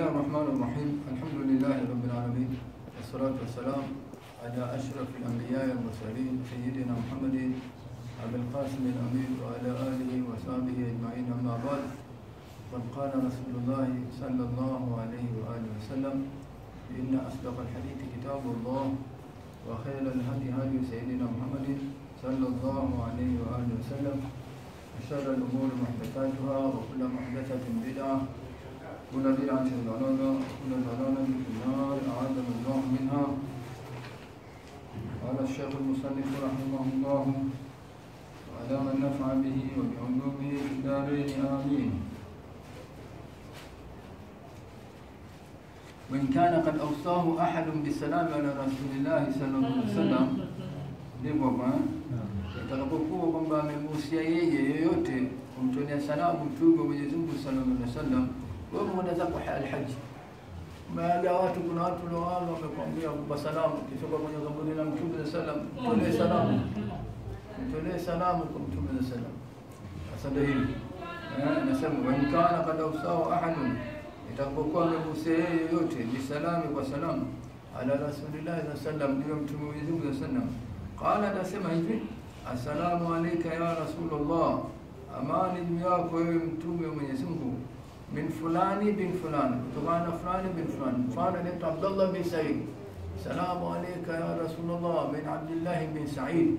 الرحمن الرحيم الحمد لله رب العالمين والصلاة والسلام على أشرف الأنبياء والمرسلين سيدنا محمد أبي القاسم الأمين وعلى آله وصحبه أجمعين أما بعد قد قال رسول الله صلى الله عليه وآله وسلم إن أصدق الحديث كتاب الله وخير الهدي هدي سيدنا محمد صلى الله عليه وآله وسلم وشر الأمور محدثاتها وكل محدثة بدعة كل بدعة ضلالة وكل ضلالة في النار أعاذنا الله منها قال الشيخ المصنف رحمه الله وعلى من نفع به وبعلومه في الدارين آمين وإن كان قد أوصاه أحد بالسلام على رسول الله صلى الله عليه وسلم ndivyo kwa itakapokuwa kwamba amemuhusia yeye yoyote kumtolea salamu mtume wa Mwenyezi Mungu sallallahu alaihi wasallam, wewe mwenda zako alhaji. Baada ya watu, kuna watu lawalo wamekwambia kupa salamu, kisha kwenye kaburi la mtume sallallahu alaihi wasallam, mtolee salamu, mtolee salamu kwa mtume sallallahu alaihi wasallam. Sasa ndio hivi eh, nasema wa in kana kad awsahu ahadun, itakapokuwa amemuhusia yeye yoyote bisalami, kwa salamu ala rasulillahi sallallahu alaihi wasallam, ndio mtume wa Mwenyezi Mungu sallallahu alaihi wasallam Qala, anasema hivi assalamu alayka ya Rasulullah, amani juu yako wewe mtume wa Mwenyezi Mungu, min fulani bin fulani, kutokana na fulani bin fulani. Mfano anaitwa Abdullah bin Said, salamu alayka ya Rasulullah min Abdullah bin Said.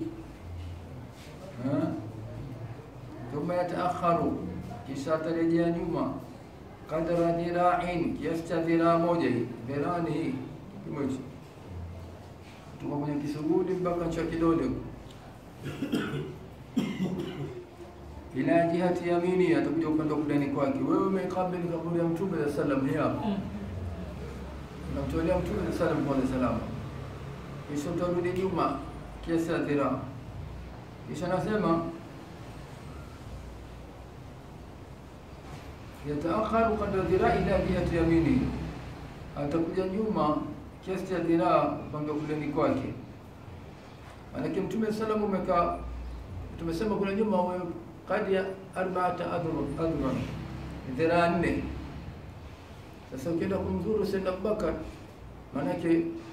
Thumma yataakharu, kisha atarejea nyuma, kadra dhira'in, kiasi cha dhiraa moja hii, dhirani hii kipimo hichi kutoka kwenye kisugudi mpaka cha kidole ila jihati yamini, atakuja upande wa kudani kwake. Wewe umekabili kaburi ya Mtume za salam, hii hapa unamtolea Mtume za salam kwanza salamu, kisha utarudi nyuma kiasi cha dhiraa, kisha nasema yataakharu kadra dhiraa ila jihati yamini, atakuja nyuma kiasi cha dhiraa upande wa kuleni kwake. Maanake Mtume salamu umekaa, tumesema kule nyuma kadi ya arbaata adhran, dhiraa nne. Sasa ukienda kumzuru Sayyidina Abubakar, maanake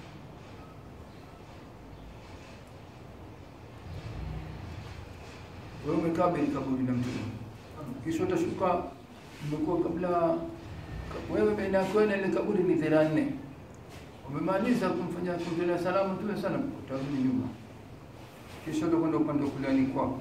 wewe umekaa bili kaburi la Mtume, kisha utashuka, umekuwa kabla wewe baina yako na ile kaburi ni dhiraa nne umemaliza kumfanya kumtolea salamu Mtume sana, utarudi nyuma, kisha utakwenda upande wa kuliani kwako,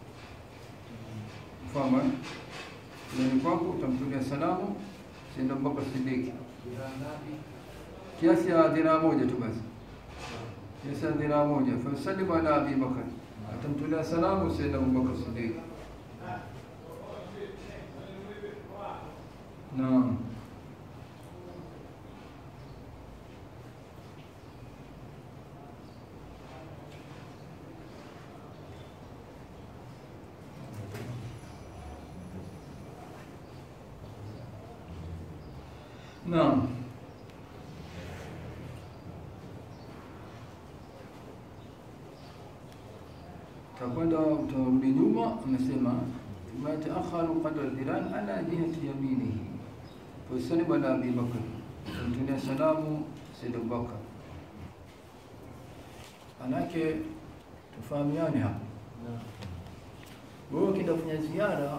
mfahamu eh? Kuliani kwako utamtolea salamu Sayyidina Abubakar Siddiq, kiasi ya dhiraa moja tu basi, kiasi ya dhiraa moja. Fa yusallimu ala Abi Bakar, atamtolea salamu Sayyidina Abubakar Siddiq. Naam. Naam. Takwenda utarudi nyuma, amesema ma taakharu qadra dhiran ala jihati yaminihi fasallim ala Abi Bakr, mtunia salamu Sayyid Abubakar. Manake tufahamiane hapa, wewe ukienda kufanya ziara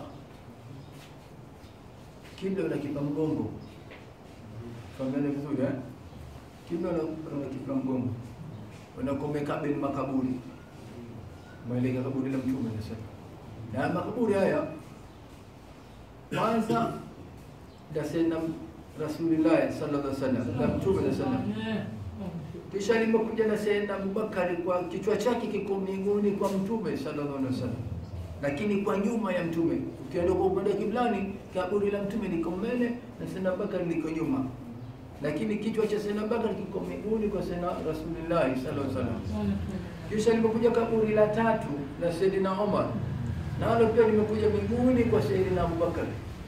kile unakipa mgongo Fahamiana vizuri eh? Kila unakipa mgongo unakomekabili makaburi maeleka kaburi la Mtume sasa, na makaburi haya kwanza la Sayyidina Rasulullah sallallahu alaihi wasallam na Mtume sallallahu alaihi wasallam, kisha limekuja na Sayyidina Abubakar kwa kichwa chake kiko mbinguni kwa Mtume sallallahu alaihi wasallam, lakini kwa nyuma ya Mtume. Ukienda kwa upande wa kiblani, kaburi la Mtume liko mbele na Sayyidina Abubakar liko nyuma lakini kichwa cha Sayyidina Abubakar kiko miguuni kwa Sayyidina Rasulullah sallallahu alaihi wasallam. Kisha limekuja kaburi la tatu la Sayyidina Umar, nalo pia limekuja miguuni kwa Sayyidina Abubakar.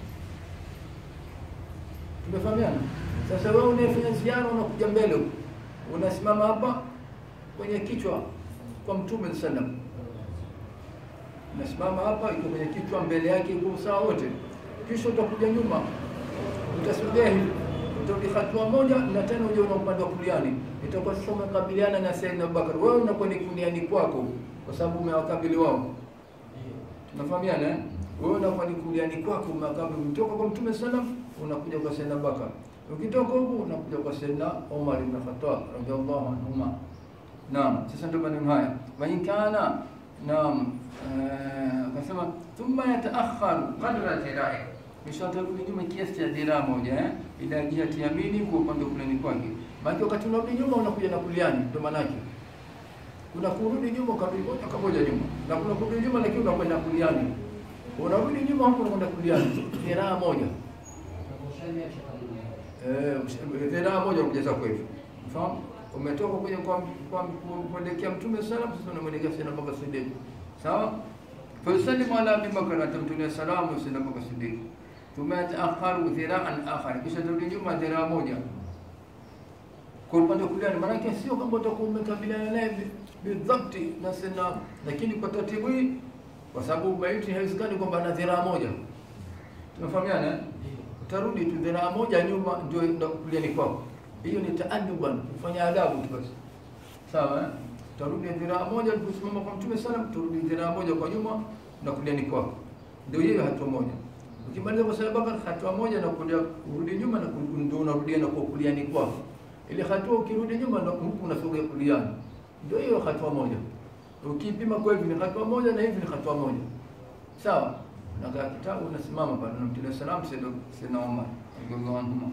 Tumefahamiana? Sasa wewe unayefanya ziara unakuja mbele huko, unasimama hapa kwenye kichwa kwa Mtume sallallahu alaihi wasallam, unasimama hapa, iko kwenye kichwa, mbele yake iko usawa wote, kisha utakuja nyuma, utasogea hivi utarudi hatua moja na tena uje una upande wa kuliani, itakuwa sasa umekabiliana na Sayyidina Abubakar, wewe unakuwa ni kuliani kwako, kwa sababu umewakabili wao. Tunafahamiana eh? Wewe unakuwa ni kuliani kwako, umewakabili kutoka kwa Mtume sallam, unakuja kwa Sayyidina Abubakar, ukitoka huku unakuja kwa Sayyidina Umar ibn Khattab radhiallahu anhuma. Naam, sasa ndio maneno haya wa in kana naam, eh, akasema thumma yataakharu qadra dhirai, kisha atarudi nyuma kiasi cha dhiraa moja eh, ila jihati yamini, kwa upande wa kulani kwake. Maana wakati unarudi nyuma unakuja na kuliani, ndio maana yake kuna kurudi nyuma ukarudi moja kwa moja nyuma, na kuna kurudi nyuma lakini unakwenda kuliani, unarudi nyuma huko unakwenda kuliani, dhiraa moja eh, dhiraa moja unakuja kweli, unafahamu umetoka kwenye kwa kwa kuelekea Mtume sallam, sasa unamwelekea Sayyidina Abubakar Siddiq, sawa. Fayusallimu ala Abi Bakr, atamtumia salamu Sayyidina Abubakar Siddiq. Thumma yataakharu dhiraan akhar, kisha tarudi nyuma dhiraa moja kwa upande wa kulia. Maanake sio kwamba utakuwa umekabiliana naye bidhabti na Sayyidina, lakini kwa taratibu hii, kwa sababu maiti haiwezekani kwamba ana dhiraa moja. Tunafahamiana eh? Utarudi tu dhiraa moja nyuma, ndio ndio kuliani kwako hiyo ni taaduban, kufanya adabu tu basi, sawa eh? Tarudi dhiraa moja kusimama kwa Mtume sallam, turudi dhiraa moja kwa nyuma na kuliani kwako, ndio hiyo hatua moja. Ukimaliza kwa Sayyidina Abubakar hatua moja na kulia kurudi nyuma na ndio unarudia na kwa kuliani kwako. Ile hatua ukirudi nyuma na huku unasogea kuliani, ndio hiyo hatua moja. Ukipima kwa hivi ni hatua moja na hivi ni hatua moja, sawa. Na kwa kitabu unasimama pale na Mtume sallam, Sayyidina Umar radhiallahu anhu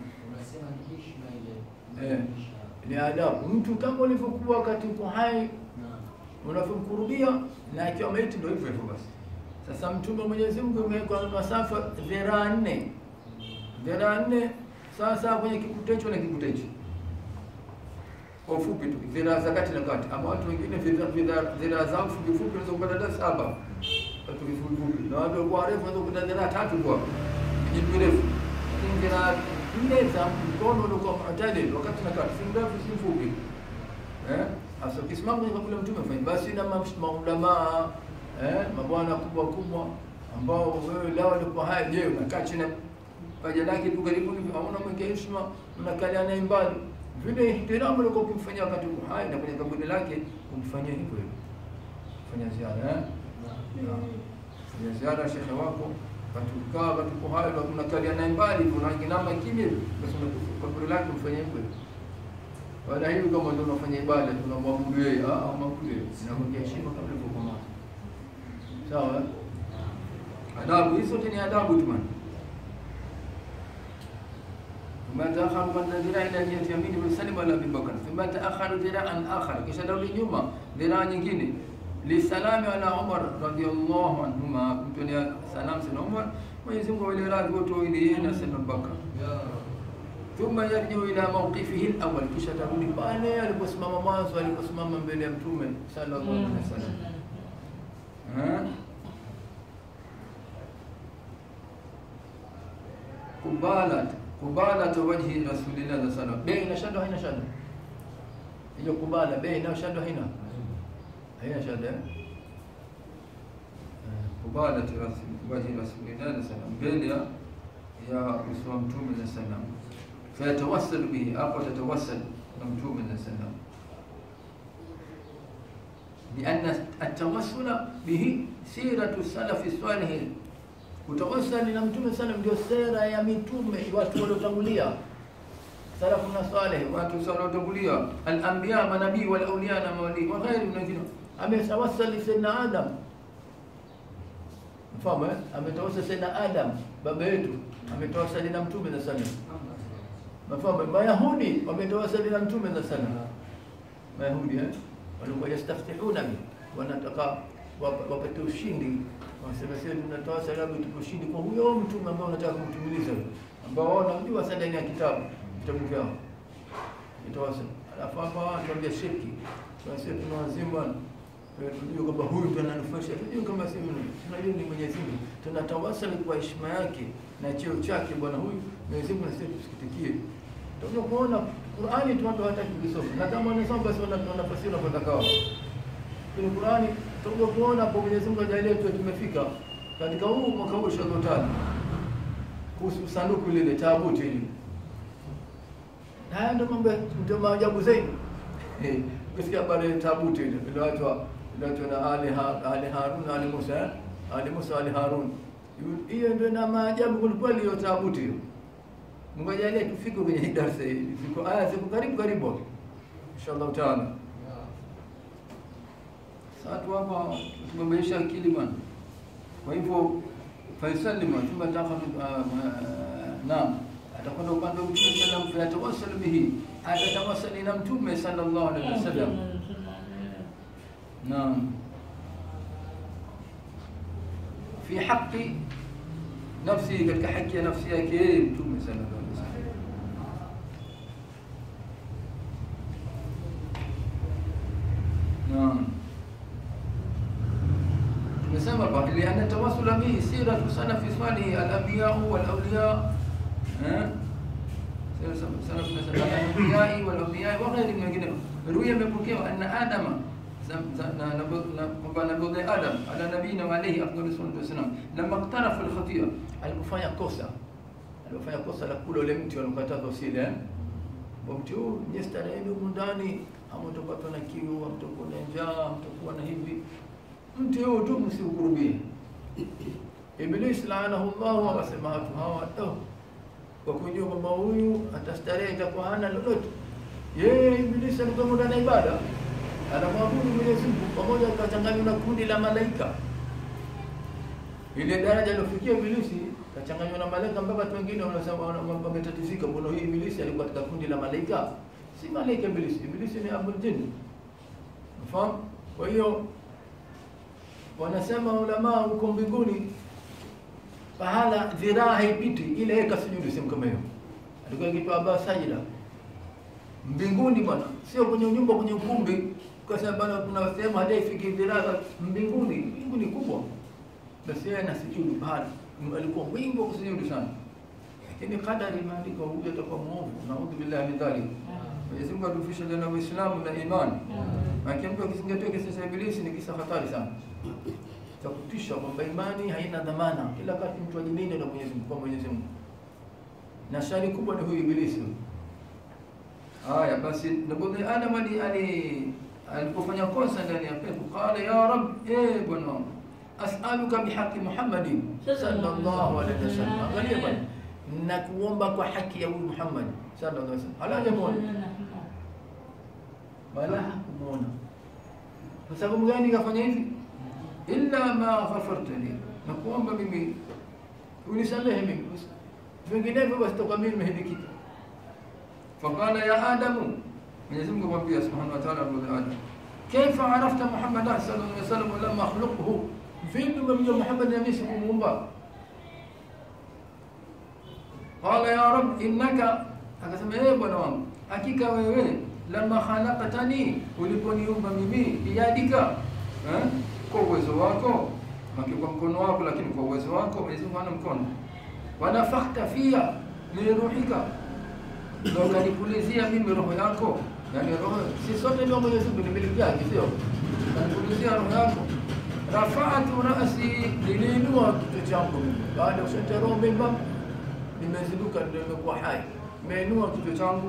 Eh, ni adabu. Mtu kama ulivyokuwa wakati uko hai unavyomkurubia na akiwa maiti, ndio hivyo hivyo basi. Sasa Mtume wa Mwenyezi Mungu umewekwa masafa dhiraa nne, dhiraa nne sasa kwenye kikutecho na kikutecho, kwa ufupi tu, dhiraa za kati na kati. Ama watu wengine dhiraa zao fupi fupi unaweza kupata hata saba, watu vifupi fupi, na watu walikuwa warefu unaweza kupata dhiraa tatu kwa kijipi refu, lakini dhiraa nne za mkono ulikuwa mu'tadil wakati na kati, si mrefu si mfupi eh. Hasa ukisimama kwenye kabla Mtume fanya basi, na maulamaa eh, mabwana kubwa kubwa ambao wewe lao walikuwa haya, je, unakaa chini paja lake tu karibu hivi, hauna mweke heshima, unakalia naye mbali vile ihtiramu ulikuwa ukimfanyia wakati uko hai, na kwenye kaburi lake umfanyia hivyo hivyo, fanya ziara eh, fanya ziara shekhe wako katukaa katuko hayo na tunakalia naye mbali, unainama kimya, basi kaburi lake mfanye hivyo. Wala hivi kama ndio unafanya ibada tunamwabudu yeye, ah, maabudu yeye, inamwekea heshima kama ilivyokuwa. Sawa, adabu hizo ni adabu tu man. ثم تأخر من ذراع إلى جهة يمين وسلم على أبي بكر ثم تأخر ذراعا آخر kisha darudi nyuma dhiraa nyingine lisalami ala Umar radhiallahu anhuma, kumtolea salam sana Umar, Mwenyezi Mungu wale radhi wote wawili, yeye na Sayyidina Abubakar. Thumma yarjiu ila mawqifihi al-awwal, kisha tarudi pale aliposimama mwanzo, aliposimama mbele ya Mtume sallallahu alaihi wasallam. Kubalat kubalat wajhi rasulillah sallallahu alaihi wasallam, bei ina shada haina shada hiyo kubala, bei ina shada haina haina shada kubalat wajhi rasulillah sallam, mbele ya ya uso wa Mtume sallam, fayatawassal bihi, hapo tatawassal na Mtume sallam لأن التوسل به سيرة السلف الصالح kutawasali na mtume sallam ndio sera ya mitume watu waliotangulia salafu na saleh watu waliotangulia al-anbiya manabii wal awliya na mawali wa ghairi wengine ametawasali sayyidina adam mfahamu eh ametawasali sayyidina adam baba yetu ametawasali na mtume na sallam mfahamu mayahudi wametawasali na mtume na sallam mayahudi eh walikuwa yastaftihuna bi wanataka wapate ushindi wanasema sisi tunatoa salamu tupo ushindi kwa huyo mtume ambao unataka kumtumiliza ambao wao wanamjua sana ndani ya kitabu vitabu vyao itawasa alafu hapa tuambia shirki tunasema tuna wazima tunajua kwamba huyu ndo ananufaisha tunajua kama si tunajua ni Mwenyezi Mungu tunatawasali kwa heshima yake na cheo chake bwana huyu Mwenyezi Mungu nasema tusikitikie ndio kuona Qur'ani tu watu hawataki kusoma na kama wanasoma basi wana nafasi wanapotaka wao kwenye Qur'ani tutakuja kuona hapo Mwenyezi Mungu ajalie tu tumefika katika huu mwaka huu 25 kuhusu sanduku lile taabuti hili haya ndio mambo ya- ndio maajabu zaidi Eh, ukisikia habari ya tabuti ile iliyoachwa iliyoachwa na Ali Ha- Ali Harun Ali Musa eh? Ali Musa Ali Harun Yu- hiyo ndio na maajabu kwelikweli hiyo tabuti hiyo Mungu ajalie tufike kwenye hii darasa hii ziko aya ziko karibu karibu hapo. inshallah taala sasa tu hapa tumebeesha akili bwana kwa hivyo faisalima thumma takhudhu naam atakwenda upande wa mtume sallam fayatawassal bihi atatawassali na mtume sallallahu alaihi wasallam naam fi haqqi nafsi katika haki ya nafsi yake yeye mtume sallallahu alaihi wasallam naam tumesema kwa ili ana tawassula bihi siratu salafi salih al-anbiya wal awliya eh salafu nasema al-anbiya wal awliya wa ghairi mwingine ruya imepokewa anna adama zam- za- na- na- na- kwamba nabii adam ala nabiyina wa alayhi afdalu salatu wassalam lamma iqtarafa al-khati'a alipofanya kosa alipofanya kosa la kula ule mti walikatazwa usile eh wa mti huu nye stareheni humu ndani hamtopatwa na kiu hamtokuwa na njaa hamtokuwa na hivi mti huu tu msiukurubie Iblis laanahu Allah akasema watu hawa oh, kwa kujua kwamba huyu atastarehe itakuwa hana lolote. Yeye Iblis alikuwa muda na ibada, anamwabudu Mwenyezi Mungu pamoja, akachanganywa na kundi la malaika. Ile daraja alofikia Ibilisi kachanganywa na malaika, mpaka watu wengine wanasema wana- wametatizika, mbona hii Ibilisi alikuwa katika kundi la malaika? Si malaika Ibilisi, Ibilisi ni abul jinn. Unafahamu? Kwa hiyo wanasema ulamaa huko mbinguni pahala dhiraa haipiti ile yeye kasujudu sehemu kama hiyo alikuwa akiitwa aba sajida mbinguni bwana sio kwenye nyumba kwenye ukumbi kwa sababu bwana kuna sehemu hadaifiki dhiraa za mbinguni mbinguni kubwa basi yeye anasujudu pale alikuwa mwingi wa kusujudu sana lakini kadari imeandikwa huyu atakuwa mwovu naudhu billahi min dhalik Mwenyezi Mungu atufishe na Uislamu na imani maana mtu akizingatia kisa cha ibilisi ni kisa hatari sana cha kutisha kwamba imani haina dhamana kila wakati mtu ajilinde na Mwenyezi Mungu kwa Mwenyezi Mungu na shari kubwa ni huyu ibilisi haya basi nabii Adam ali ali alipofanya kosa ndani ya pepo qala ya rab eh bwana wangu, as'aluka bihaqqi Muhammadin sallallahu alaihi wasallam angalia bwana nakuomba kwa haki ya huyu Muhammad sallallahu alaihi wasallam ala jamoni wala hakumuona kwa sababu gani kafanya hivi illa ma ghafarta li na kuomba mimi unisamehe mimi vinginevyo basi toka mimi nimehidikika faqala ya adamu Mwenyezi Mungu amwambia subhanahu wa ta'ala Abu Adam kaifa arafta Muhammad sallallahu alaihi wasallam wa lam akhluqhu vipi umemjua Muhammad na mimi sikumuumba qala ya rab innaka akasema yeye bwana wangu hakika wewe lama khalaqtani uliponiumba mimi biyadika eh kwa uwezo wako maki kwa mkono wako lakini kwa uwezo wako Mwenyezi Mungu hana mkono wanafakhta fia min ruhika ndio kanipulizia mimi roho yako yani roho si sote ndio Mwenyezi Mungu ni miliki yake sio kanipulizia roho yako rafa'atu ra'si niliinua kichwa changu mimi baada ya kushata roho mimba nimeziduka ndio nimekuwa hai nimeinua kichwa changu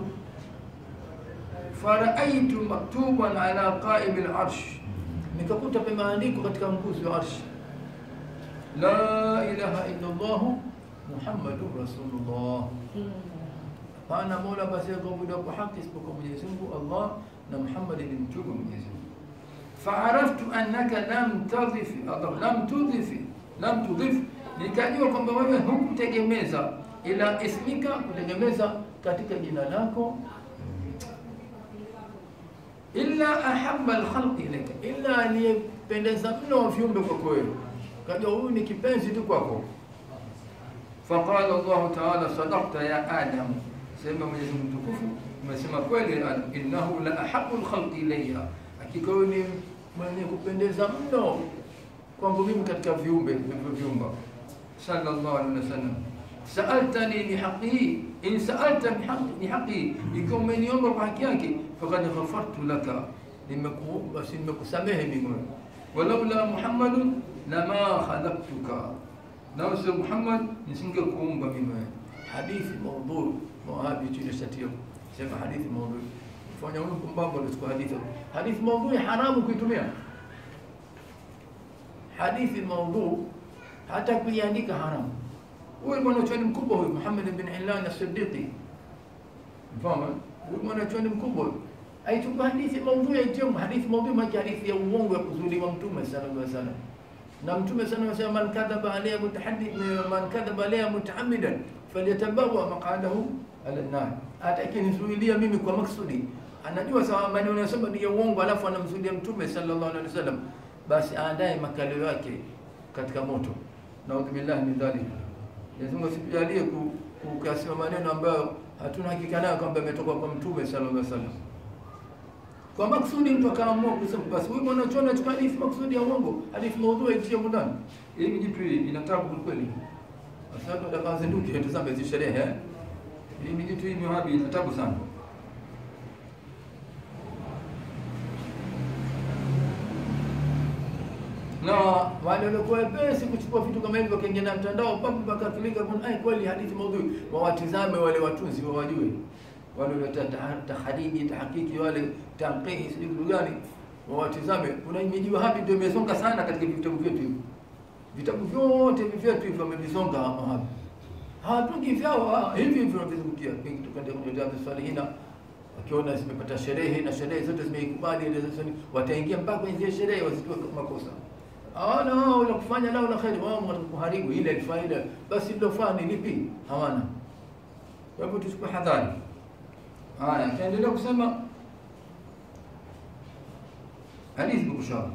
faraaitu maktuban ala qaim al-arsh nikakuta pameandikwa katika nguzo wa arsh la ilaha illa Allah Muhammadur Rasulullah hapana mola basi kuabudiwa kwa haki isipokuwa Mwenyezi Mungu Allah na Muhammad ni mtume wa Mwenyezi Mungu فعرفت أنك لم تضف لم تضف لم تضف nikajua kwamba wewe hukutegemeza ila ismika kutegemeza katika jina lako illa ahabba alkhalqi ilayka illa aliyependeza mno wa viumbe kwako wewe kajua huyu ni kipenzi tu kwako faqala Allah ta'ala sadaqta ya adam sema Mwenyezi Mungu mtukufu umesema kweli Adam innahu la ahabbu alkhalqi ilayya hakika wewe ni mwenye kupendeza mno kwangu mimi katika viumbe vilivyoviumba sallallahu alaihi wasallam sa'altani bihaqihi in sa'alta bihaqi bihaqi ikiwa umeniomba kwa haki yake faqad ghafartu laka nimekuomba si nimekusamehe mimi walaula muhammadun lama khalaqtuka na usi Muhammad nisingekuumba mimi hadithi maudhu mawahabi tulishatia sema hadithi maudhui. Fanya huyu pumbavu anachukua hadithi. Hadithi maudhui haramu kuitumia. Hadithi maudhui hata kuiandika haramu. Huyu mwanachuoni mkubwa huyu Muhammad bin Ilan as-Siddiqi. Mfano, huyu mwanachuoni mkubwa huyu aichukua hadithi maudhui aitie hadithi maudhui maana hadithi ya uongo ya kuzuliwa mtume sallallahu alaihi wasallam na mtume sana anasema man kadhaba alayya mutahaddid man kadhaba alayya mutaammidan falyatabawa maqadahu ala nar atakinizuilia mimi kwa maksudi anajua sawa maneno yanasema ni ya uongo alafu anamzuilia mtume sallallahu alaihi wasallam basi aandae makalio yake katika moto naudhu billahi min dhalik lazima usijalie kukasema maneno ambayo hatuna hakika nayo kwamba ametoka kwa mtume sallallahu alaihi wasallam kwa maksudi mtu akaamua kusema basi huyu mwanachuoni achukua hadithi maksudi ya uongo, hadithi maudhui aitie ndani. Hii ni jitu hii ina tabu kweli. Sasa tunataka zinduki tuzame hizi sherehe. eh. Hii ni jitu hii ni wahabi ina tabu sana. na wale waliokuwa wepesi kuchukua vitu kama hivyo wakaingia na mtandao papo wakatulika kuna ai kweli hadithi maudhui wawatizame wale watunzi wawajue wale waleta tahariji tahakiki wale tanqihi sijui kitu gani wawatizame kuna miji wahabi ndio imesonga sana katika vitabu vyetu hivi vitabu vyote vyetu hivyo wamevisonga wahabi hawatungi vyao ah, hivi hivi wanavizungukia tukaenda kwenye Riyadhus Salihina wakiona zimepata sherehe na sherehe zote zimeikubali ile zote wataingia mpaka kwenye zile sherehe wazitoe makosa hawana wao la kufanya lao la kheri wao kuharibu ile faida basi lilofaa ni lipi hawana kwa hivyo tuchukue hadhari haya tuendelea kusema hadithi bushara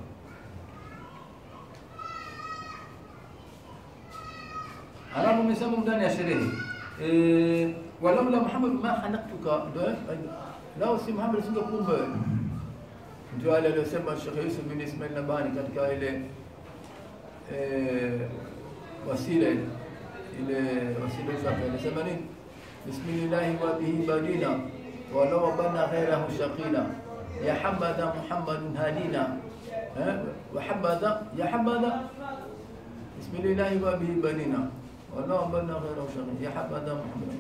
alafu umesema ndani ya sherehe eh walaula Muhammad ma khalaqtuka ndio lao si Muhammad singekumba ndio wale aliosema Sheikh Yusuf bin Ismail Nabani katika ile eh wasila ile wasila zake alisema nini bismillah wa bihi badina wa law bana ghayrahu shaqina ya habada muhammadun hadina eh wa habada ya habada bismillah wa bihi badina wa law bana ghayrahu shaqina ya habada muhammad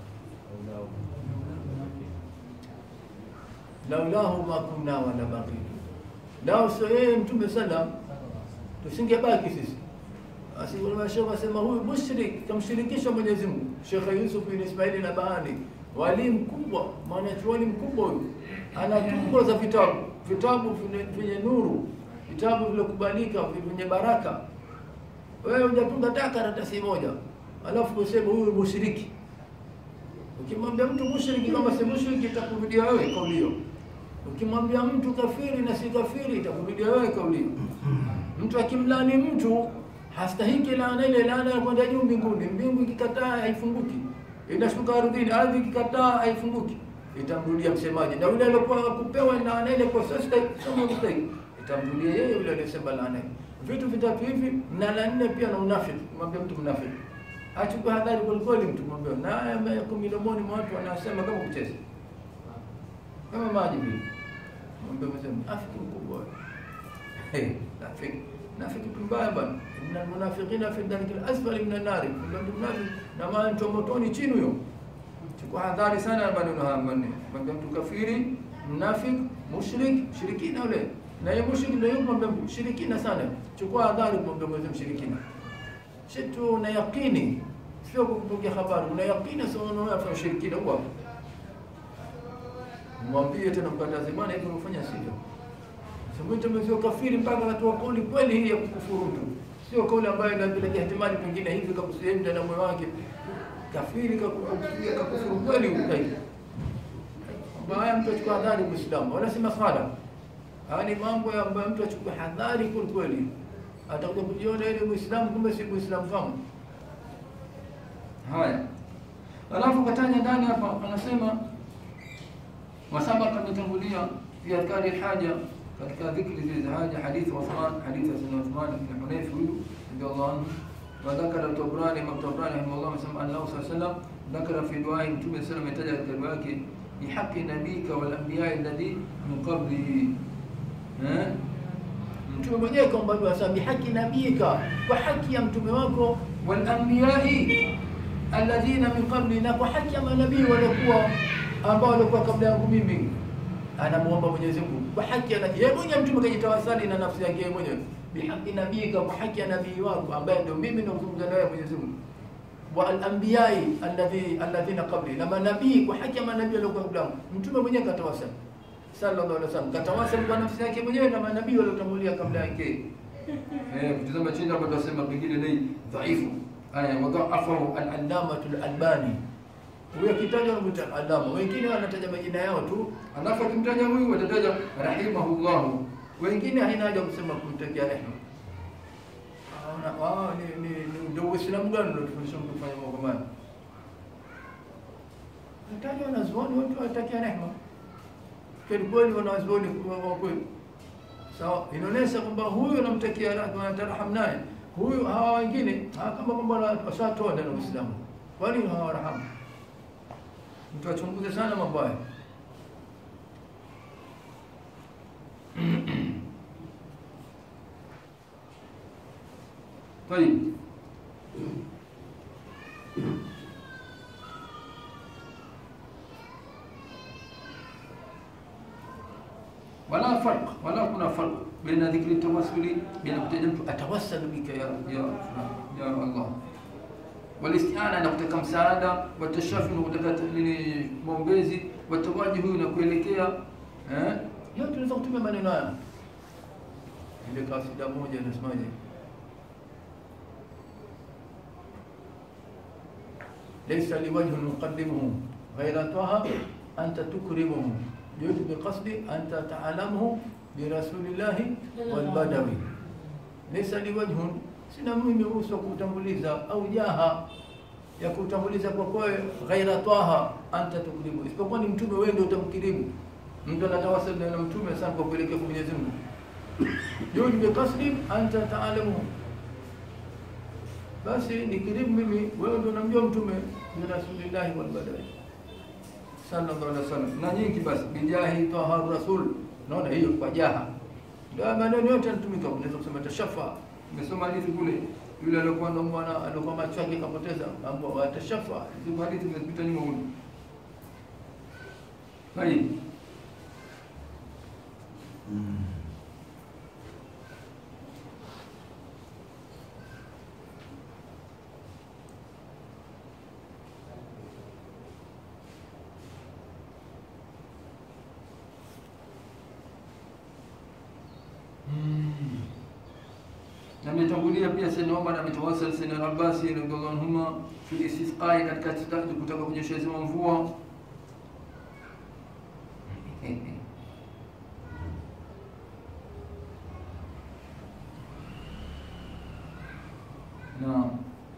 laulahu ma kunna wala baqitu lao sio yeye mtume sallam tusingebaki sisi asikulima shekh asema huyu mushrik kamshirikisha Mwenyezi Mungu Sheikh Yusuf bin Ismail Nabahani wali mkubwa mwanachuoni mkubwa huyu ana tungo za vitabu vitabu vyenye nuru vitabu vilivyokubalika vyenye baraka wewe hujatunga hata karatasi moja alafu useme huyu mushriki ukimwambia mtu mushriki kama si mushriki itakurudia wewe kauli hiyo ukimwambia mtu kafiri na si kafiri itakurudia wewe kauli hiyo mtu akimlani mtu hastahiki laana ile laana ya kwenda juu mbinguni mbingu ikikataa haifunguki inashuka ardhini ardhi ikikataa haifunguki itamrudia msemaji na yule aliyokuwa kupewa laana ile kwa sasa sio mstahiki itamrudia yeye yule aliyesema laana vitu vitatu hivi na la nne pia na unafiki mwambie mtu mnafiki achukue hadhari kwelikweli mtu mwambie na haya yako midomoni mwa watu wanasema kama kucheza kama maji vile mwambie msema afiki mkubwa hey, nafiki nafiki mbaya bwana inna almunafiqina fi dharki alasfali min an-nar ndio mnafiki na maana mtu motoni chini huyo chukua hadhari sana maneno haya manne mwambie mtu kafiri mnafiki mushrik shirikina ule na yeye mushrik ndio yuko mwambie shirikina sana chukua hadhari mwambie mwezi mshirikina shitu una yaqini sio kupokea habari una yaqini sio unaona ushirikina huo mwambie tena mkataze bwana hivi unafanya sivyo Samwita mzio kafiri mpaka anatoa kauli kweli hii ya kukufuru mtu. Sio kauli ambayo inapelekea ihtimali pengine hivi kakusema na moyo wake. Kafiri kakukufuria kakufuru kweli ukai. Mbaya mtu achukua hadhari Muislamu. Wala si masala. Haya ni mambo ya ambayo mtu achukue hadhari kweli kweli. Atakuja kujiona ile Muislamu kumbe si Muislamu kama. Haya. Alafu kataja ndani hapa anasema wasabaka ametangulia fi adhkari alhaja katika dhikri zile za haja hadithi Uthman hadithi ya Sayyidina Uthman ibn Hunayf huyu radiyallahu anhu wa dhakara Tabrani Imam Tabrani rahimahullah amesema Allah sallallahu alayhi wasallam dhakara fi duai Mtume sallallahu alayhi wasallam katika dua yake bihaqi nabika wal anbiya alladhi min qablihi eh Mtume mwenyewe kaomba dua sasa bihaqi nabika kwa haki ya mtume wako wal anbiya alladhina min qabli na kwa haki ya manabii waliokuwa ambao walikuwa kabla yangu mimi, anamuomba Mwenyezi Mungu kwa haki ya yeye mwenyewe. Mtume kajitawasali na nafsi yake mwenyewe, bihaqi nabiyika, kwa haki ya nabii wako ambaye ndio mimi nazungumza naye Mwenyezi Mungu wa al-anbiyai alladhi alladhina qabli, na manabii kwa haki ya manabii waliokuwa kabla yangu. Mtume mwenyewe katawasali sallallahu alaihi wasallam, katawasali kwa nafsi yake mwenyewe na manabii waliotangulia kabla yake. Eh, kutazama chini hapo tutasema pengine ni dhaifu. Haya, wadhaafahu al-allamatu al-albani huyo akitajwa anamuita alama, wengine wanataja majina yao tu, alafu akimtaja huyu watataja rahimahullahu, wengine haina haja kusema kumtakia rehema. Ah, ni ni ni ndio Uislamu gani ndio tufundisha mtu kufanya mambo kama haya? Natajwa wanazuoni watu watakia rehema, kweli kweli, wanazuoni kwa kweli sawa, inaonyesha kwamba huyu anamtakia rehema, anatarahamu naye huyu. Hawa wengine kama kwamba washatoa ndani ya Uislamu, kwani hawarahamu mtu achunguze sana mambo haya. Tayib, wala farq wala kuna farq baina dhikri tawassuli, baina kutaja mtu atawassalu bika ya ya ya Allah walistiana na kutaka msaada, watashafi na kutaka nini, maombezi, watawaji huyu na kuelekea eh, yote tunaweza kutumia maneno haya. Ile kasida moja inasemaje? laysa liwajhun nuqaddimuhu ghayra taha anta tukrimuhu jud biqasdi anta ta'lamuhu birasulillahi walbadawi laysa liwajhun sina mimi uso wa kutanguliza au jaha ya kutanguliza kwa kwawe ghaira taha anta tukrimu, isipokuwa ni mtume, wewe ndio utamkirimu. Mtu anatawasali na mtume sana kwa kuelekea kwa Mwenyezi Mungu. Judi bi qasdi anta taalamu, basi nikirimu mimi, wewe ndio unamjua mtume ni rasulillahi wal badai sallallahu alaihi wasallam, na nyingi basi bijahi taha rasul. Naona hiyo kwa jaha ndio maneno yote yanatumika. Unaweza kusema tashafa Nimesoma hadithi kule, yule alikuwa na mwana alikuwa macho yake kapoteza, ambao watashafa. Hizo hadithi zimepita nyuma huko. Hai. na ametangulia pia Sayyidina Umar ametawasal Sayyidina Al-Abbasi radhiallahu anhuma fi istisqai, katika kutaka kunyeshezewa mvua. Naam.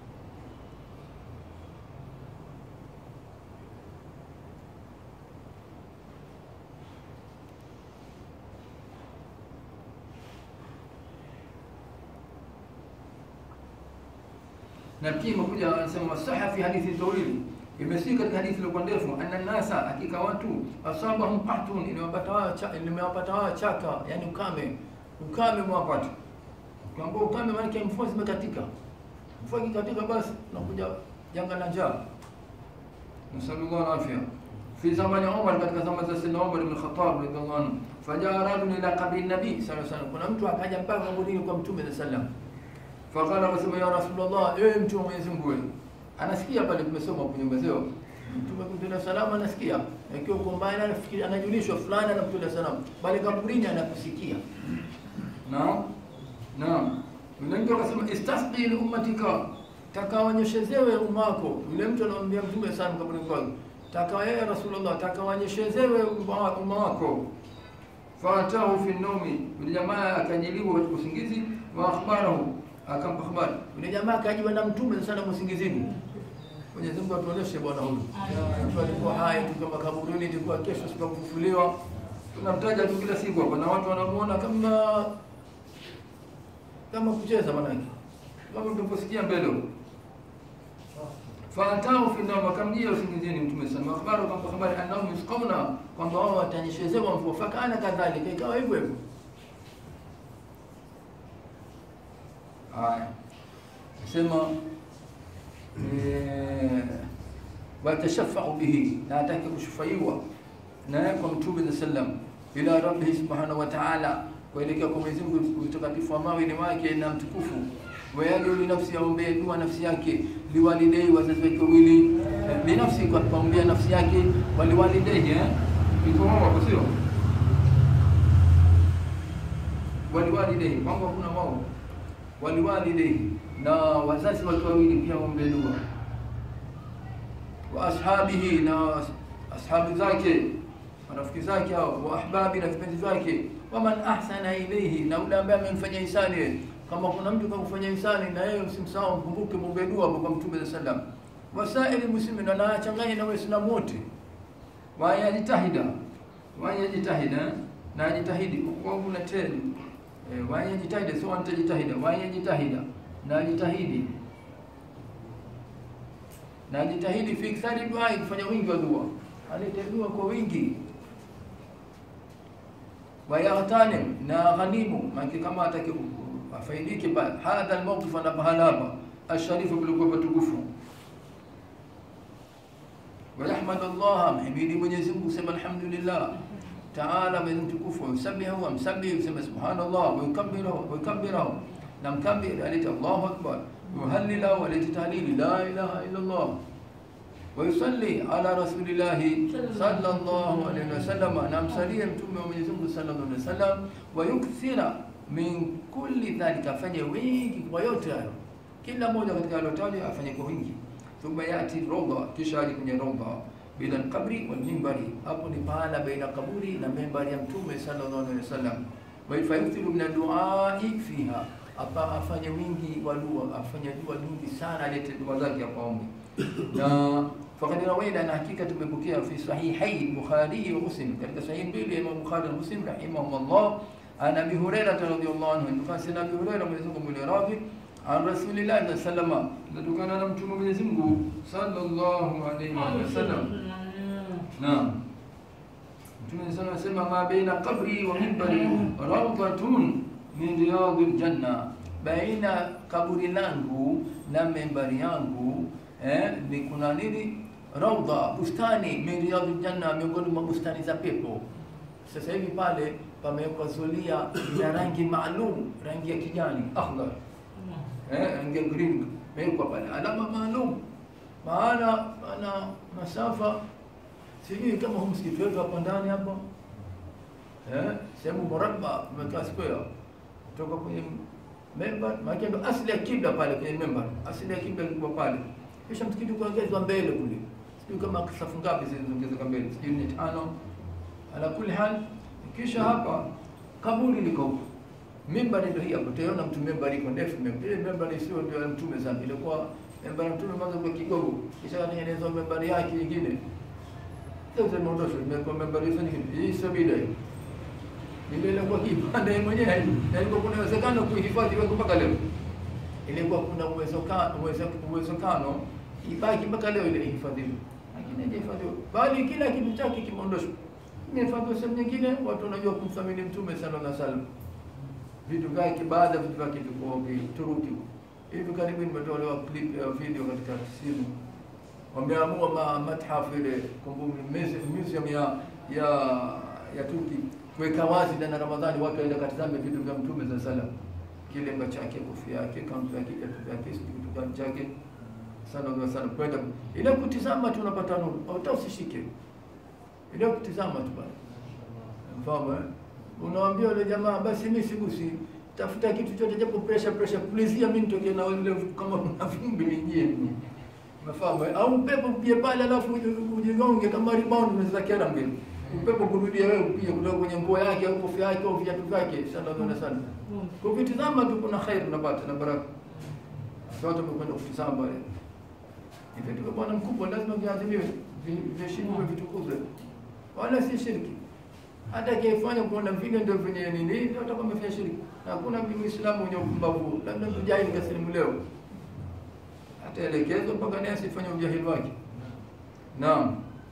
na pia imekuja anasema wasaha fi hadithi tawili, imesii katika hadithi iliyokuwa ndefu, anna nasa, hakika watu asabahum qahtun, imewapata wao imewapata wao chaka, yani ukame, ukame mwapata. Ukiambia ukame, maana yake mvua zimekatika. Mvua ikikatika, basi nakuja janga la njaa. Nasallallahu alafia fi zamani Umar, katika zama za Sayyidina Umar ibn Khattab radhiallahu anhu, fajaa rajulun ila qabri nabii sallallahu alaihi wasallam, kuna mtu akaja mpaka kaburini kwa mtume sallallahu alaihi wasallam Fakala akasema ya Rasulullah, ewe mtume wa Mwenyezi Mungu, anasikia pale, tumesoma kwenye mazeo mtume kumtolea salamu, anasikia akiwa uko mbali, anafikiri anajulishwa fulani anamtolea salamu, bali kaburini anakusikia. Naam, naam. Yule mtu akasema istasqi li ummatika, takawanyeshezewe umma wako. Yule mtu anamwambia mtume sana kaburini kwake, taka yeye Rasulullah, takawanyeshezewe umma wako. Faatahu fi naumi, yule jamaa akajiliwa katika usingizi, wa akhbarahu akampa habari yule jamaa akajiwa na mtume sana msingizini. Mwenyezi Mungu atuoneshe bwana huyu. Mtu alikuwa hai tu kama kaburini, ilikuwa kesho siku kufufuliwa. Tunamtaja tu kila siku hapa na watu wanamuona kama kama kucheza manake. Kama tunaposikia mbele. Faatao fi nawm, akamjia usingizini mtume sana. Akhbaru akampa habari annahum yusqawna, kwamba wao watanyeshezewa mvua. Fakana kadhalika, ikawa hivyo hivyo. Haya, sema watashafau bihi, na atake kushufaiwa naye kwa Mtume za sallam ila rabbihi subhanahu wa ta'ala, kuelekea kwa Mwenyezi Mungu utakatifu wa mawili wake na mtukufu. Wayadu li nafsi, aombee dua nafsi yake, liwalidei, wazazi wake wawili, binafsi kwa kuombea nafsi yake, waliwalidei eh, iko wao sio waliwalidei, kwangu hakuna wao, waliwalidei na wazazi wake wawili pia waombee dua wa ashabihi na ashabi zake marafiki zake hao, wa ahbabi na vipenzi vyake, waman ahsana ilaihi, na yule ambaye amemfanyia hisani. Kama kuna mtu kakufanyia hisani, na yeye usimsahau, mkumbuke, mwombee dua hapo kwa Mtume sallallahu alaihi wasallam. Wasaili muslimin, na nachanganya na Waislamu wote, wayajitahida wayajitahida na ajitahidi kwangu na teni e, wayajitahida sio wantajitahida, wayajitahida na ajitahidi na ajitahidi fi ikthari dua, kufanya wingi wa dua, alete dua kwa wingi wayaghtanim na ghanimu maki kama ataki afaidike ba hadha almawqif na pahala hapa asharifu bilikuwa patukufu wayahmad Allah mhimidi Mwenyezi Mungu sema alhamdulillah taala mwenye mtukufu yusabihu wa msabihu sema subhanallah wa yukabbiru wa yukabbiru na mkabbir alita Allahu akbar yuhallilu wa alita tahlili la ilaha illa Allah ويصلي على رسول الله صلى الله عليه وسلم نمسليه mtume wa Mwenyezi Mungu sallallahu alaihi wasallam wayukthira min kulli dhalika, afanye wingi kwa yote hayo, kila mmoja katika alotaja afanye kwa wingi. Thumma yati rawda, kisha aje kwenye rawda bila alqabri wal minbari, hapo ni pahala baina kaburi na membari ya mtume sallallahu alaihi wasallam. Wa yafayuthiru min duai fiha, hapa afanye wingi wa dua, afanye dua nyingi sana, alete dua zake hapa ombi na fakad rawaina, na hakika tumepokea fi sahihai Bukhari wa Muslim, katika sahihi mbili ya Imam Bukhari na Muslim rahimahumullah, an Abi Hurairah radhiyallahu anhu, nafasi na Abi Hurairah Mwenyezi Mungu mwile radhi an Rasulillah sallallahu alaihi wasallam, natokana na mtume Mwenyezi Mungu sallallahu alaihi wasallam. Naam, mtume sallallahu alaihi wasallam, ma baina qabri wa minbari rawdatun min riyadil janna, baina kaburi langu na membari yangu eh, ni kuna nini? Raudha, bustani min riyadil janna, miongoni mwa bustani za pepo. Sasa hivi pale pamewekwa zulia ya rangi maalum, rangi ya kijani akhdar, eh, rangi ya green imewekwa pale, alama maalum, maana ana masafa sijui kama huu msikiti wetu hapa ndani hapa eh, sehemu murabba umekaa square kutoka kwenye member, maana ndo asili ya kibla pale kwenye member, asili ya kibla ilikuwa pale, kisha msikiti ukaongezwa mbele kule, sijui kama safu ngapi zilizoongezeka mbele, sijui ni tano. Ala kulli hal, kisha hapa kaburi liko huko, mimbari ndio hii hapo, utaona mtu mimbari iko ndefu, ile mimbari sio ndio ya mtume sana, ilikuwa mimbari ya mtume mwanzo kwa kigogo, kisha katengenezwa mimbari yake nyingine sasa imeondoshwa, imekuwa mimbari hizo nyingine, hii sio bila hii ile ilikuwa kipande yeye mwenyewe, na ilikuwa kuna uwezekano kuhifadhi wewe mpaka leo. Ilikuwa kuna uwezekano uwezekano ibaki mpaka leo ile ihifadhiwe, lakini haijahifadhiwa, bali kila kitu chake kimeondoshwa, imehifadhiwa sehemu nyingine. Watu wanajua kumthamini Mtume sallallahu alaihi wasallam, vitu vyake, baadhi ya vitu vyake viko Turuki. Hivi karibuni nimetolewa clip ya video katika simu, wameamua ma mathafu ile kumbukumbu museum ya ya ya Turki kuweka wazi ndani ya Ramadhani, watu waenda katizame vitu vya Mtume za salam, kilemba chake, kofia yake, kanzu yake, viatu vyake, sijui kitu gani chake sallallahu alaihi wasallam, kwenda ile kutizama tu unapata nuru, hata usishike ile kutizama tu bana, mfahamu eh? Unawambia yule jamaa, basi mimi sigusi, tafuta kitu chote japo pressure pressure, pulizia mimi nitoke na ile kama kuna vumbi lingie mimi, umefahamu eh? Au upepo pia pale, alafu ujigonge kama rebound, unaweza kiana mbele upepo kurudia wewe pia kutoka kwenye nguo yake au kofia yake au viatu vyake, sallallahu alaihi wasallam. Kwa kutizama tu kuna khair unapata na baraka. Sasa watu wamekwenda kutizama pale, ndio bwana mkubwa, lazima viadhimiwe, viheshimiwe, vitukuzwe, wala si shirki. Hata akifanya kuona vile ndio venye nini, ndio atakuwa amefanya shirki. Hakuna Muislamu mwenye upumbavu, labda tujahili kasilimu leo, ataelekezwa mpaka naye asifanye ujahili wake. Naam.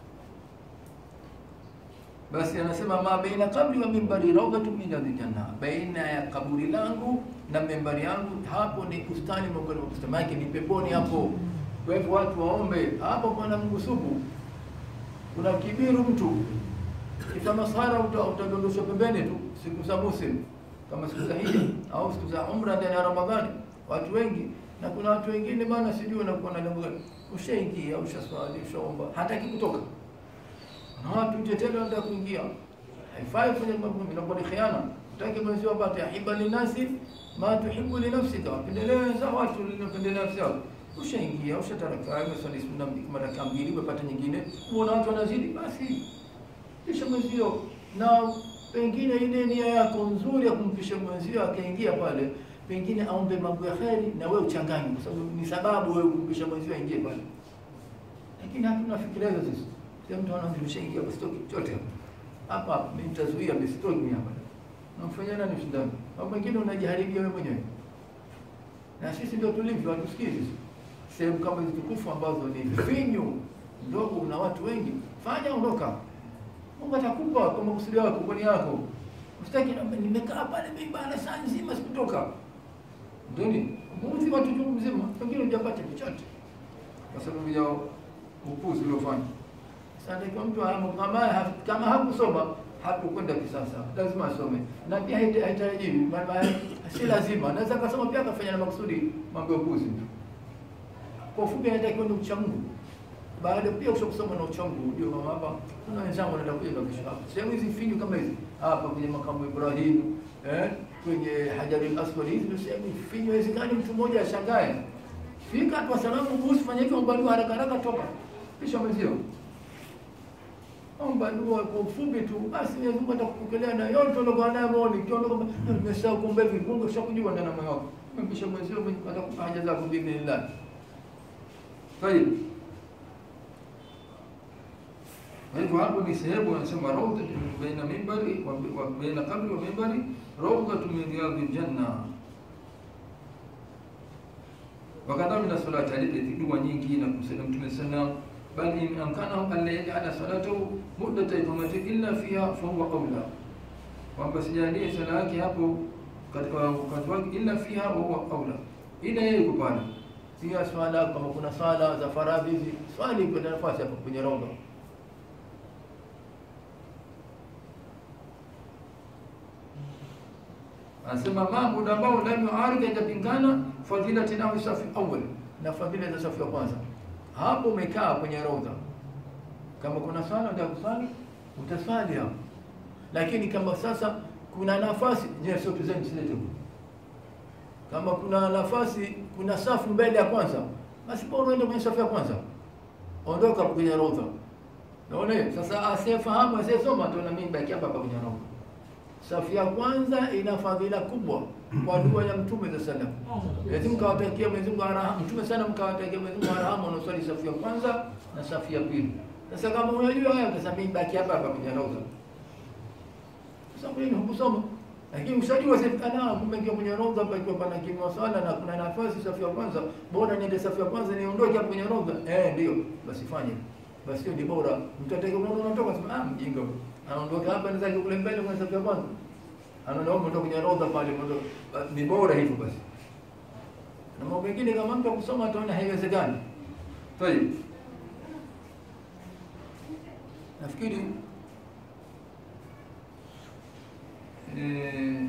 Basi anasema ma baina kabri wa mimbari rawdatu min aljanna, baina ya kaburi langu na mimbari yangu, hapo ni bustani miongoni mwa bustani yake, ni peponi hapo. Kwa hivyo watu waombe hapo. Bwana Mungu supu, kuna kibiru mtu ifa masahara utadondoshwa pembeni tu siku za musim kama siku za hija au siku za umra ndani ya Ramadhani, watu wengi na kuna watu wengine bana, sijui wanakuwa na lengo gani. Ushaingia, ushaswali, ushaomba, hataki kutoka, na watu nje tena wanataka kuingia. Haifai kufanya mambo mimi, inakuwa ni khiana. Utaki mwenzio apate ahiba linasi ma tuhibbu li nafsika, pendeleza watu linapendelea nafsi yako. Ushaingia, ushataraka, umeswali sunna mara kama mbili, umepata nyingine, unaona watu wanazidi, basi kisha mwenzio na pengine ile nia yako nzuri ya kumpisha mwenzio akaingia pale, pengine aombe mambo ya kheri na wewe uchanganye, kwa sababu ni sababu wewe kumpisha mwenzio aingie pale. Lakini hatuna fikira hizo sisi. Sasa mtu anaona nimeshaingia kwa stoki chote hapa hapa, mimi nitazuia msitoki mimi hapa. Namfanyia nani shindano? Mambo mengine unajiharibia wewe mwenyewe. Na sisi ndio tulivyo, hatusikii sisi. Sehemu kama hizo tukufu ambazo ni finyu ndogo, una watu wengi, fanya ondoka. Mungu atakupa kwa makusudi yako, kwa nia yako. Usitaki nimekaa pale mimi bana saa nzima sikutoka. Ndoni, muuzi watu chungu mzima, pengine hujapata chochote. Kwa sababu ya upuzi uliofanya. Sasa kwa mtu kama kama hakusoma hakukwenda kisasa, lazima asome, na pia haitarajiwi, maana si lazima, anaweza akasoma pia akafanya na makusudi mambo ya upuzi. Kwa ufupi, anatakiwa ni ucha Mungu baada pia usha kusoma na uchangu ujue kama hapa kuna wenzangu wanaenda kuja na kisha hapa sehemu hizi finyu kama hizi hapa kwenye makamu Ibrahim eh kwenye Hajarul Aswad hizi ndio sehemu finyu haiwezekani mtu mmoja ashangae fika tu salamu kuhusu fanya hivyo omba dua haraka haraka toka kisha mwenzio omba dua kwa ufupi tu basi Mwenyezi Mungu atakupokelea na yote uliokuwa nayo moyoni ukiondoka kama nimesahau kumbe hivi Mungu ashakujua ndani ya moyo wako kisha mwenzio atakupa haja zako biidhnillah Tayeb kwa hivyo hapo ni sehemu anasema rawda baina mimbari wa baina qabri wa mimbari rawdatu min riyadil janna. Wakadha min salati alipeti dua nyingi na kumsalia Mtume sallam bal in amkanahu an la yaj'ala salatahu muddata iqamati illa fiha fa huwa aula, kwamba sijalie sala yake hapo katika wakati wake illa fiha wa huwa aula, ila yeye kupana pia swala kama kuna swala za faradhi hizi swali kwa nafasi hapo kwenye rawda anasema ma muda ambao lam yuarid haijapingana fadilati nahu safi awal, na fadhila za safu ya kwanza. Hapo umekaa kwenye raudha, kama kuna swala ndio kusali utaswali hapo, lakini kama sasa kuna nafasi je, sio tuzeni silete huko. Kama kuna nafasi, kuna safu mbele ya kwanza, basi bora uende kwenye safu ya kwanza, ondoka kwenye raudha. Naona sasa, asiyefahamu asiyesoma, tuona mimi baki hapa hapa kwenye raudha safu ya kwanza ina fadhila kubwa kwa dua ya Mtume za sallam. Lazima mkawatakia Mwenyezi Mungu arhamu. Mtume sana mkawatakia Mwenyezi Mungu arhamu wanaoswali safu ya kwanza na safu ya pili. Sasa kama unajua haya utasema mimi baki hapa hapa kwenye rawza. Sasa kwa nini hukusoma? Lakini ushajua sasa ana kumbe ndio kwenye rawza hapa ikiwa pana kimya swala na kuna nafasi safu ya kwanza, bora niende safu ya kwanza niondoke hapo kwenye rawza. Eh, ndio. Basi fanye. Basi hiyo ni bora. Mtu atakayeona unatoka sema ah, mjinga huyo anaondoka hapa anaweza kule mbele kwa sababu ya kwanza anaona mtu kwenye rodha pale ni bora hivyo basi na mambo mengine kama mtu kusoma ataona haiwezekani tayeb nafikiri eh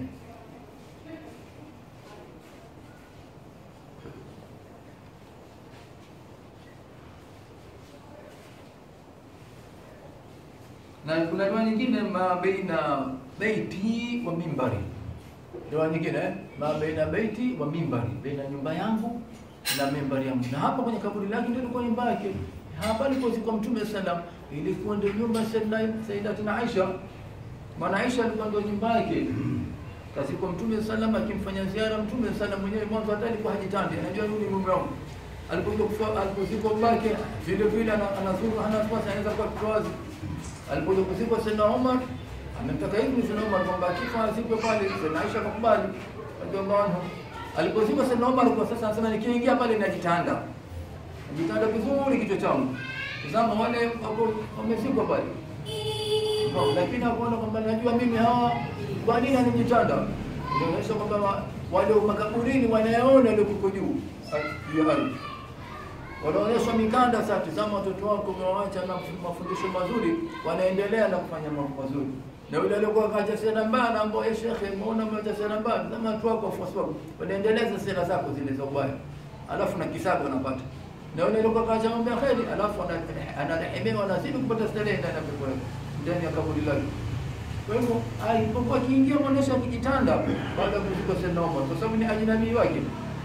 na kuna dua nyingine ma baina baiti wa mimbari. Dua nyingine eh? ma baina baiti wa mimbari, baina nyumba yangu na mimbari yangu. Na hapa kwenye kaburi lake ndio ilikuwa nyumba yake. Hapa alipozikwa Mtume sallam ilikuwa ndio nyumba ya Sayyidatina Aisha. Maana Aisha alikuwa ndio nyumba yake. Kazikwa Mtume sallam akimfanya ziara Mtume sallam mwenyewe mwanzo hata alikuwa hajitandi, anajua yule mume wangu. Alipokuja kufa alipozikwa babake vile vile anazuru hana nafasi anaweza kuwa kitoazi alipokuja kuzikwa Sayyidina Umar amemtaka hivi Sayyidina Umar kwamba akifa azikwe pale. Sayyidina Aisha akakubali radhiallahu anha. Alipozikwa Sayyidina Umar kwa sasa anasema nikiingia pale najitanda, najitanda vizuri kichwa changu. Tazama wale wako wamezikwa pale, lakini hakuona kwamba najua mimi hawa kwa nini anijitanda. Inaonyesha kwamba wale makaburini wanayaona yale kuko juu juu ya ardhi wanaonyeshwa mikanda. Sasa tazama watoto wako umewaacha na mafundisho mazuri, wanaendelea na kufanya mambo mazuri. Na yule aliyekuwa kaacha sera mbaya anaambia, eh, shekhe, umeona umeacha sera mbaya, tazama watu wako wafuasi wako wanaendeleza sera zako zile za ubaya, alafu na kisago anapata na yule aliyekuwa kaacha mambo ya kheri, alafu ana- anarehemewa, anazidi kupata starehe ndani ya pepo yake, ndani ya kaburi lake. Kwa hivyo alipokuwa akiingia mwonyesha akijitanda baada ya kuzikwa Sayyidina Umar, kwa sababu ni ajnabii wake.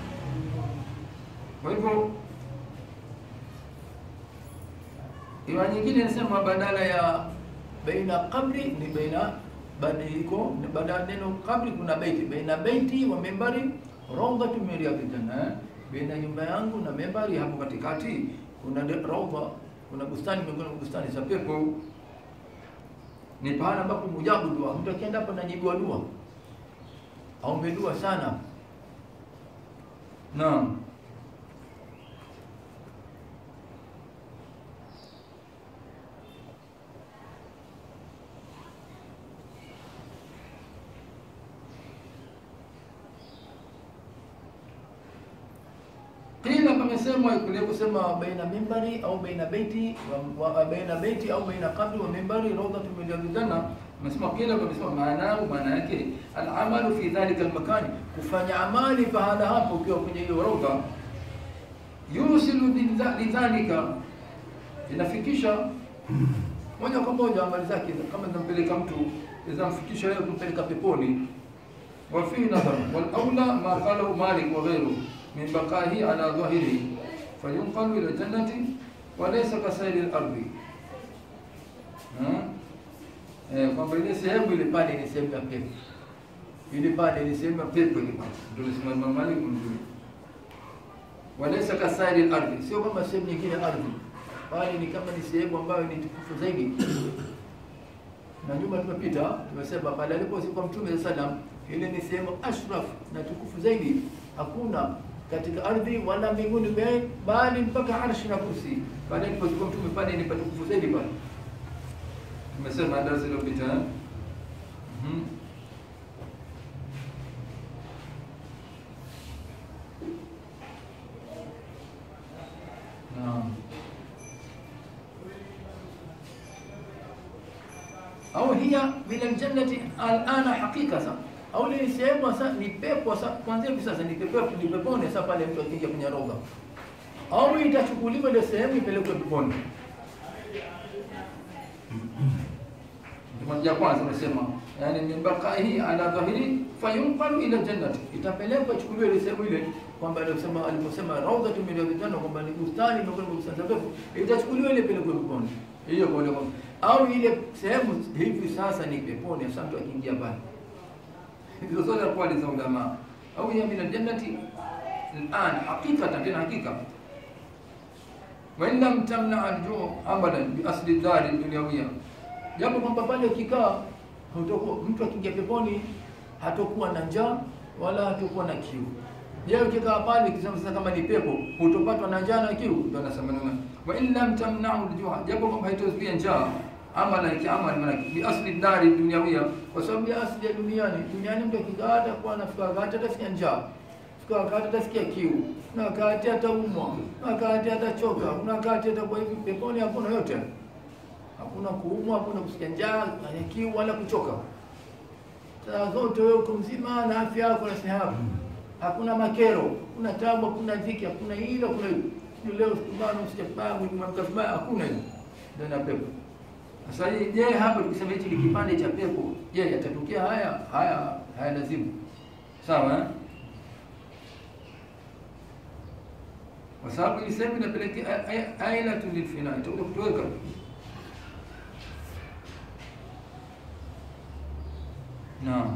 Kwa hivyo Riwaya nyingine inasema badala ya baina qabri ni baina badiliko baada ya neno qabri kuna baiti baina baiti wa membari rawdatu min riyadil janna eh? baina nyumba yangu na membari hapo katikati kuna de- rawda kuna bustani miongoni mwa bustani za pepo ni pahala ambapo mujabu dua mtu akienda hapo anajibiwa dua aombe dua sana naam Kila pamesemwa kule kusema baina mimbari au baina baiti wa, wa, baina baiti au baina qabri wa mimbari rawdatu min riyadil janna. Amesema kila pamesema maana maana yake al-amalu fi dhalika al-makan, kufanya amali pahala hapo ukiwa kwenye hiyo rawda, yusilu lidha- lidhalika, inafikisha moja kwa moja amali zake, kama zinampeleka mtu zinamfikisha yeye kumpeleka peponi وفي نظر والأولى ما قاله مالك وغيره من بقائه على ظاهره فينقل إلى الجنة وليس كسائر الأرض ها؟ Eh, kwamba ile sehemu ile pale ni sehemu ya pepo, ile pale ni sehemu ya pepo ile pale, ndio nasema Imam Malik mzuri. Walaysa kasairi al-ardhi, sio kama sehemu nyingine ya ardhi, bali ni kama ni sehemu ambayo ni tukufu zaidi. Na nyuma tumepita tumesema pale alipozikwa Mtume sallallahu alaihi wasallam ile ni sehemu ashraf na tukufu zaidi, hakuna katika ardhi wala mbinguni, be- bali mpaka arshi na kursi. Pale alipozikwa Mtume pale ni patukufu zaidi pale. Tumesema darasa iliyopita eh? Mhm. Naam. au hiya min aljannati alana haqiqa sa au ni sehemu sasa ni pepo sasa kwanza hivi sasa ni pepo ni peponi sasa pale mtu akija kwenye roga au itachukuliwa ile sehemu ipelekwe peponi Ndio ya kwanza unasema yani min baqaihi ala dhahiri fayunqalu ila jannati itapelekwa ichukuliwe ile sehemu ile kwamba alisema aliposema rawdatu min riyadil janna kwamba ni bustani miongoni mwa bustani za pepo itachukuliwa ile pelekwe peponi hiyo kwa ile au ile sehemu hivi sasa ni peponi sasa mtu akiingia pale hizo zote kwa za ulama au ya min aljannati الان حقيقه tena hakika وإن لم تمنع الجوع أبدا بأصل الدار الدنيوية japo kwamba pale ukikaa hutakuwa mtu akiingia peponi hatakuwa na njaa wala hatakuwa na kiu. Je, ukikaa pale ukisema sasa kama ni pepo hutopatwa na njaa na kiu? Ndio anasema nini? Wa in lam tamna'u al-ju'a, japo kwamba haitozuia njaa ama na kiamali maana bi asli dari dunyawia, kwa sababu ya asli ya duniani. Duniani mtu akikaa hatakuwa anafika wakati atasikia njaa Fika wakati atasikia kiu, na wakati ataumwa, na wakati atachoka, na wakati atakuwa hivi. Peponi hakuna yote, hakuna kuumwa, hakuna kusikia njaa, na kiu wala kuchoka. Saa zote wewe uko mzima na afya yako na siha hakuna makero, kuna tabu, hakuna dhiki, hakuna hilo, hakuna hilo. Sio leo sikubana usikia vibaya, mwili mwamka vibaya, hakuna hilo ndani ya pepo. Sasa hii je, hapa tukisema hichi ni kipande cha pepo, je, yatatokea haya? Haya haya lazimu. Sawa eh? Kwa sababu hii sehemu inapelekea ailatu lilfina, itakuja kutoweka. Naam.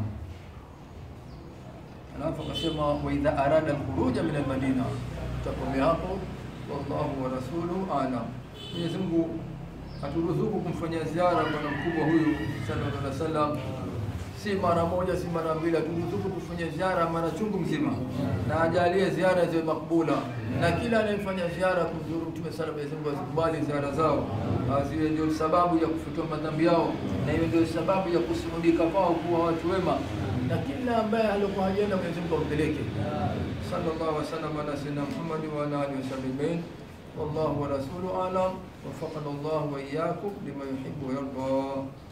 Alafu akasema wa idha arada alkhuruja min almadina, tutakomea hapo. Wallahu wa rasuluhu alam. Mwenyezi Mungu aturuzuku kumfanyia ziara bwana mkubwa huyu sallallahu alaihi wasallam, si mara moja, si mara mbili, aturuzuku kufanya ziara mara chungu mzima, na ajalie ziara ziwe makbula, na kila anayefanya ziara kumzuru Mtume sana, Mwenyezi Mungu azikubali ziara zao, ziwe ndio sababu ya kufutiwa madhambi yao, na iwe ndio sababu ya kusimulika kwao kuwa watu wema, na kila ambaye alikuwa hajaenda Mwenyezi Mungu ampeleke. Sallallahu alaihi wasallam ala sayyidina Muhammad wa ala alihi wasallam wallahu wa rasuluhu alam. Wafaqana Allah wa iyyakum lima yuhibbu wa yarda.